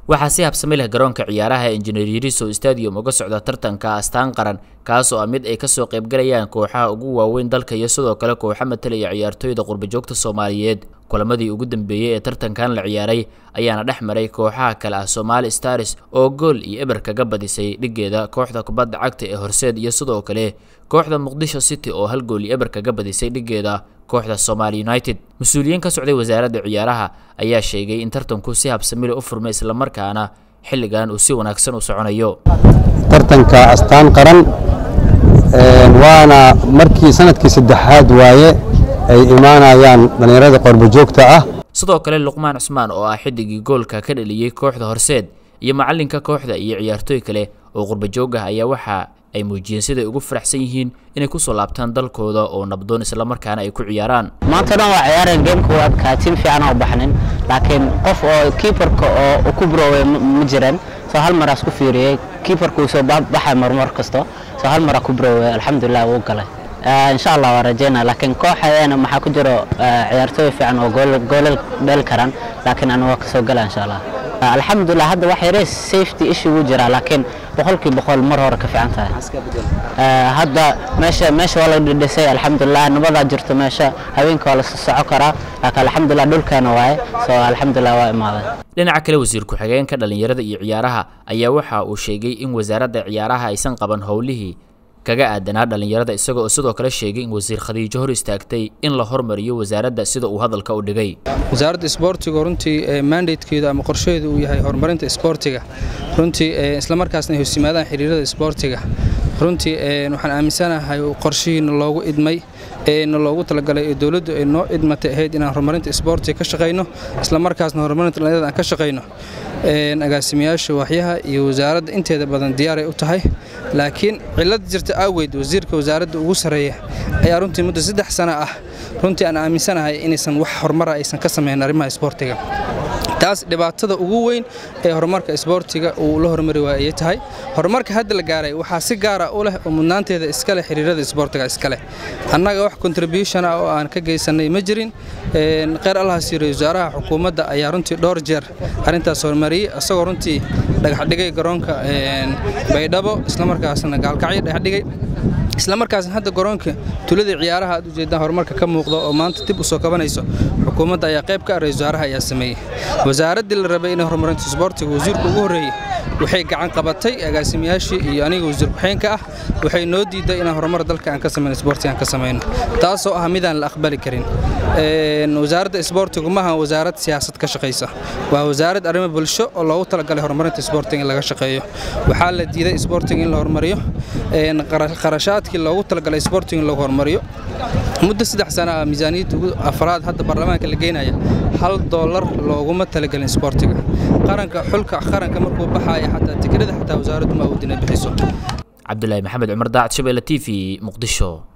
waxaa si habsami leh garoonka ciyaaraha engineer yariso stadium uga socda tartanka astaan qaran kaas oo ah mid ay kasoo qaybgalayaan kooxaha ugu waaweyn dalka iyo sidoo kale kooxa matalaya ciyaartooyda qurbajoogta soomaaliyeed kulamadii ugu dambeeyey ee tartankan la ciyaaray ayaana dhex maray kooxaha kale ah somaali stars oo gool iyo eber kaga badisay dhigeeda kooxda kubadda cagta ee horseed iyo sidoo kale kooxda muqdisho city oo hal gool iyo eber kaga badisay dhigeeda kooxda somaali united mas-uuliyiin ka socday wasaaradda ciyaaraha ayaa sheegay in tartanku si habsamile u furmay islamarkaana xilligan uu si wanaagsan u soconayo tartanka astaan qaran waana markii sanadkii saddexaad waaye ay imaanayaan dhallinyarada qorbojoogta ah sidoo kale luqmaan cusmaan oo ah xidigii goolka ka dhaliyey kooxda horseed iyo macalinka kooxda iyo ciyaartooy kale oo qurbajoog ah ayaa waxa ay muujiyeen siday ugu faraxsan yihiin inay kusoo laabtaan dalkooda oo nabdoon islamarkaana ay ku ciyaaraan maanta dhan waa ciyaareen geemka waa adkaatiin fiican oo baxnin laakiin qof oo kiibarka oo ku brooway ma jiran soo hal maraas ku fiiriyey kiibarka uu soo baxay marmar kasto soo hal maraa ku brooway alxamdulilah wuu galay insha allah waa rajeynaa laakiin kooxadeena maxaa ku jiro ciyaartooy fiican oo goolal dheli karaan laakiin anu waa kasoo gala insha allah alxamdulilah hadda wax yare safety issue wuu jiraa laakiin boqolkii boqol mar hore ka fiican tahay hadda meesha meesha waa la dhidhisay alxamdulilah nabadaa jirto meesha habeenka waa la soco karaa laakiin alxamdulilah dhulkeena waaye soo alxamdulilah waa imaaday dhinaca kale wasiir ku-xigeenka dhallinyarada iyo ciyaaraha ayaa waxa uu sheegay in wasaaradda ciyaaraha aysan qaban howlihii kaga aadanaa dhallinyarada isaga oo sidoo kale sheegay in wasiir khadiijo hor istaagtay in la hormariyo wasaaradda sida uu hadalka u dhigay wasaaradda isboortiga runtii mandatekeedu ama qorsheedu uu yahay horumarinta isboortiga runtii islamarkaasna ay hoos yimaadaan xiriirada isboortiga runtii waxaan aaminsanahay qorshihiina loogu idmay eena loogu talagalay ee dowladdu ay noo idmatay ahayd inaan horumarinta isboortiga ka shaqayno islamarkaasna horumarinta dhallinyarada aan ka shaqayno agaasimayaasha waaxyaha iyo wasaaradda inteeda badan diyaaray u tahay laakiin cillad jirta aaweed wasiirka wasaaradda ugu sarreeya ayaa runtii muddo saddex sano ah runtii aan aaminsanahay inaysan wax horumara aysan ka samayn arrimaha isboortiga taas dhibaatada ugu weyn ee horumarka isboortiga uu la horumari waaya ayay tahay horumarka hadda la gaaray waxaa si gaara u leh oo mudnaanteeda iska leh xiriirada isboortiga iska leh annaga wax contribution ah oo aan ka geysanay ma jirin kheyr allahaas yiri wasaaraha xukuumadda ayaa runtii dhowr jeer arrintaas horumariyey isagoo runtii dhagaxdhigay garoonka baydhabo islamarkaasna gaalkacyo dhagaxdhigay islamarkaasna hadda garoonka tulada ciyaaraha aad ujeedaan horumarka ka muuqda oo maanta dib u soo kabanayso xukuumadda ayaa qayb ka ah ra-isul wasaaraha ayaa sameeyey wasaaraddii la rabay inay horumarinta isboortiga wasiirka ugu horreeyey waxay gacan qabatay agaasimayaashii iyo aniga wasiir ku-xeenka ah waxay noo diiday inaan horumar dalka aan ka samayno isboortiga aan ka samayno taasoo ah midaan la aqbali karin wasaaradda isboortigu maaha wasaarad siyaasad ka shaqaysa waa wasaarad arrimo bulsho oo loogu talagalay horumarinta isboortiga in laga shaqeeyo waxaa la diiday isboortiga in la horumariyo qarashaadkii loogu talagalay isboortiga in lagu horumariyo muddo saddex sana ah miisaaniyadda ugu afraad hadda baarlamaanka la geynaya hal doolar looguma talagelin isboortiga qaranka xulka qaranka markuu baxaya xataa tikrada xataa wasaaraddu ma awoodin ay bixiso cabdulaahi maxamed cumar daacad shabeelle t v muqdisho